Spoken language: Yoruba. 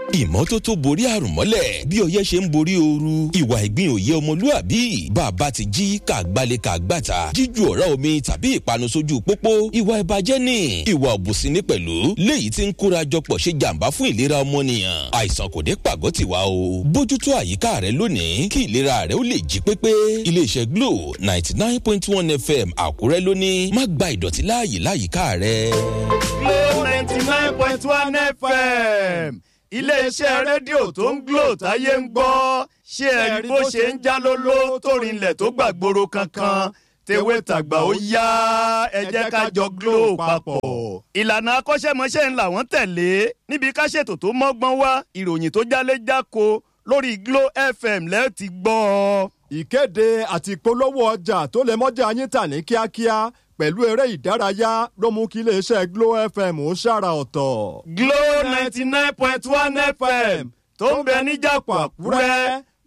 ìmọ́tótó borí àrùn mọ́lẹ̀ bí ọyẹ́ ṣe ń borí ooru ìwà ìgbín òye ọmọlúàbí bàbá ti jí kàgbálẹ̀ kàgbàtà jíju ọ̀rá omi tàbí ìpanu sójú pópó ìwà ìbàjẹ́ ni ìwà òbùsí ní pẹ̀lú léyìí tí ń kóra jọpọ̀ ṣe jàǹbá fún ìlera ọmọnìyàn àìsàn kò dé pàgọ́ tiwa o bójútó àyíká rẹ lónìí kí ìlera rẹ ó lè jí pépé iléeṣẹ́ glo ninety nine point one fm àkúrẹ́ lónìí má gba ìdọ̀tí láàyè láyìíká rẹ. Glo ninety nine point one FM iléeṣẹ́ rédíò tó ń Glo táyé ń gbọ́ ṣé ẹ rí bó ṣe ń já lóló tó rinlẹ̀ tó gbàgbóró kankan tewé tàgbà ó yá ẹ jẹ́ ká jọ Glo papọ̀. ìlànà akọ́ṣẹ́mọṣẹ́ ńlá wọ́n tẹ̀lé níbi ká ṣètò tó mọ́gbọ́n wá ìròyìn tó jálé jáko lórí Glo FM lẹ́ẹ̀ ti gbọ́ ọ. ìkéde àti ìpolówó ọjà tó lè mọ́jà yín tà ní kíákíá pẹ̀lú eré ìdárayá ló mú kí iléeṣẹ́ Glo FM ó ṣàrà ọ̀tọ̀. Glo ninety nine point one FM tó ń bẹ níjàpọ̀ Àkúrẹ́